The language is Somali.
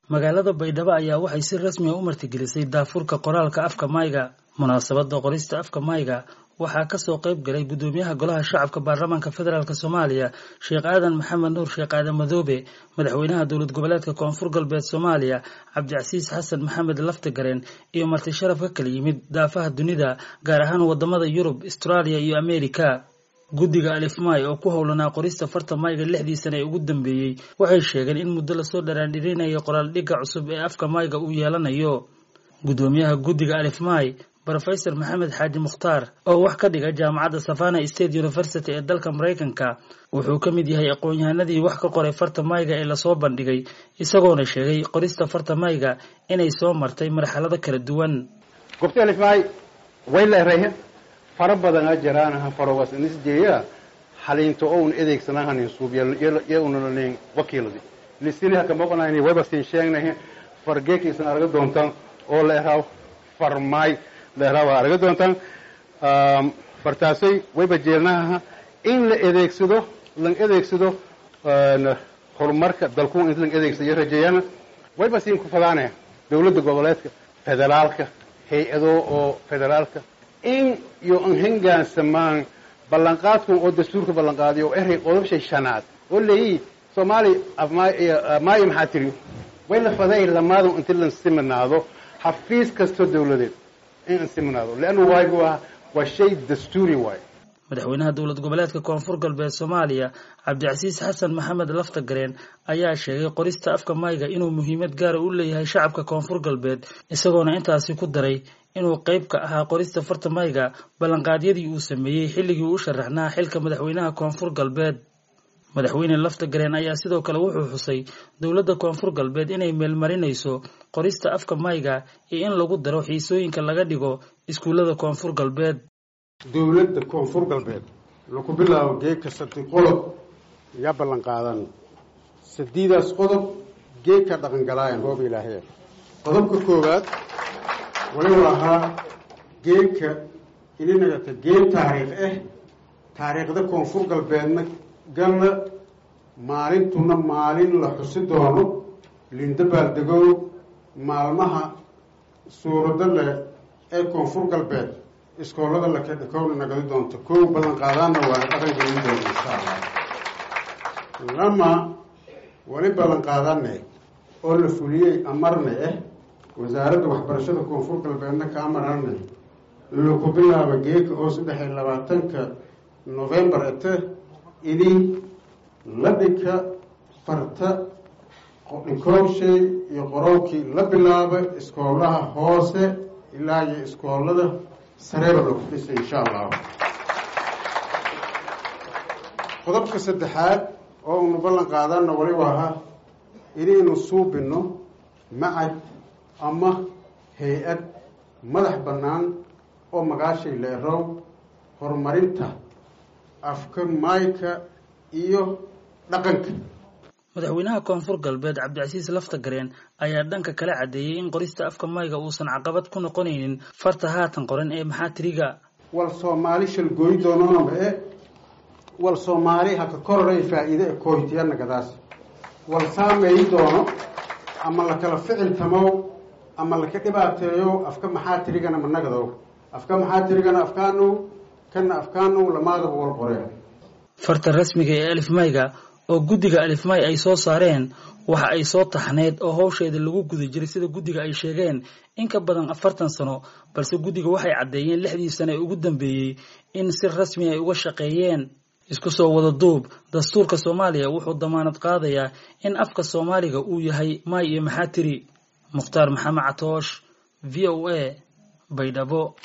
magaalada baydhabo ayaa waxay si rasmi a u martigelisay daafurka qoraalka afka mayga munaasabada qorista afka mayga waxaa kasoo qayb galay guddoomiyaha golaha shacabka baarlamaanka federaalk soomaaliya sheekh aadan maxamed nuur sheekh aadan madoobe madaxweynaha dowlad goboleedka koonfur galbeed soomaaliya cabdicasiis xasan maxamed laftagareen iyo marti sharaf ka kala yimid daafaha dunida gaar ahaan wadamada yurub austraaliya iyo amerika guddiga alifmay oo ku howlanaa qorista farta mayga lixdii sane ee ugu dambeeyey waxay sheegeen in muddo lasoo dharaandhirinaya qoraal dhigga cusub ee afka mayga uu yeelanayo guddoomiyaha guddiga alifmay rofesor maxamed xaaji mukhtaar oo wax ka dhiga jaamacadda savana state university ee dalka maraykanka wuxuu ka mid yahay aqoon-yahanadii wax ka qoray farta mayga ee lasoo bandhigay isagoona sheegay qorista farta mayga inay soo martay marxalado kala duwan gobta alifmay way leerehe fara badana jiraanaha farogas nisjeeya haliinto oun edeegsanahanin suubyaunalanin wakiiladi lisiniha kamoqonayni wayba siin sheegnahe fargeekaisan arga doontaan oo leeraw farmay leeraa waa arga doontaan fartaasoy wayba jeelnaha in la adeegsado lan adeegsado horumarka dalku in lan adeegsado rajeeyana wayba siin ku fadaanaya dawladda goboleedka federaalka hay-ado oo federaalka in iyo an hengaansamaan ballanqaadkan oo dastuurka ballanqaadiyo oo erey qodobshay shanaad oo leeyi soomaali maayo maxaa tiri way la faday lamaadu inti lan siminaado xafiis kastoo dawladeed madaxweynaha dowlad goboleedka koonfur galbeed soomaaliya cabdicasiis xasan maxamed laftagareen ayaa sheegay qorista afka mayga inuu muhiimad gaara u leeyahay shacabka koonfur galbeed isagoona intaasi ku daray inuu qayb ka ahaa qorista farta mayga ballanqaadyadii uu sameeyey xilligii uu u sharaxnaa xilka madaxweynaha koonfur galbeed madaxweyne laftagareen ayaa sidoo kale wuxuu xusay dowladda koonfur galbeed inay meelmarinayso qorista afka mayga iyo in lagu daro xiisooyinka laga dhigo iskuullada koonfur galbeed dowladda koonfur galbeed laku bilaabo geegka sadi qodob yaa ballan qaadan sadiidaas qodob geegka dhaqangalaayan roob ilaahee qodobka koowaad waliba ahaa geegka ininagata geeg taariikh ah taariikhda koonfur galbeedna galla maalintuna maalin la xusi doono lindabaaldegoow maalmaha suurado leh ee koonfur galbeed iskoolada lakadhakowna nagadi doonto kow ballan qaadaanna waana dhaqan gelin doona insha allah lama wali ballan qaadane oo la fuliyey amarne ah wasaaradda waxbarashada koonfur galbeedna ka amarane laku bilaaba geeka oo saddex iyo labaatanka novembar ete ini la dhika farta dhikoobshay iyo qorowkii la bilaaba iskoolaha hoose ilaa iyo iskoolada sareeba lagu dhisay insha allahu qodobka saddexaad oo unu ballan qaadana waliba ahaa inaynu suubino macad ama hay-ad madax bannaan oo magaashay leerow horumarinta afka mayka iyo dhaqanka madaxweynaha koonfur galbeed cabdicasiis laftagareen ayaa dhanka kala caddeeyey in qorista afka mayga uusan caqabad ku noqonaynin farta haatan qoran ee maxaatiriga wal soomaali shalgooyi doononaba e wal soomaali haka kororay faa-iide e kooytiyanagadaas wal saameeyi doono ama lakala ficil tamow ama laka dhibaateeyo afka maxaatirigana managadow afka maxaatirigana afkaanow kana afkaanow lamaadaba wal qoreen farta rasmiga ee alif mayga oo guddiga alifmay ay soo saareen waxa ay soo taxneyd oo howsheeda lagu guda jiray sida guddiga ay sheegeen in ka badan afartan sano balse guddiga waxay caddeeyeen lixdii sano ee ugu dambeeyey in si rasmi ay uga shaqeeyeen isku soo wada duub dastuurka soomaaliya wuxuu damaanad qaadayaa in afka soomaaliga uu yahay maay iyo maxaatiri mukhtaar maxamed catoosh v o a baydhabo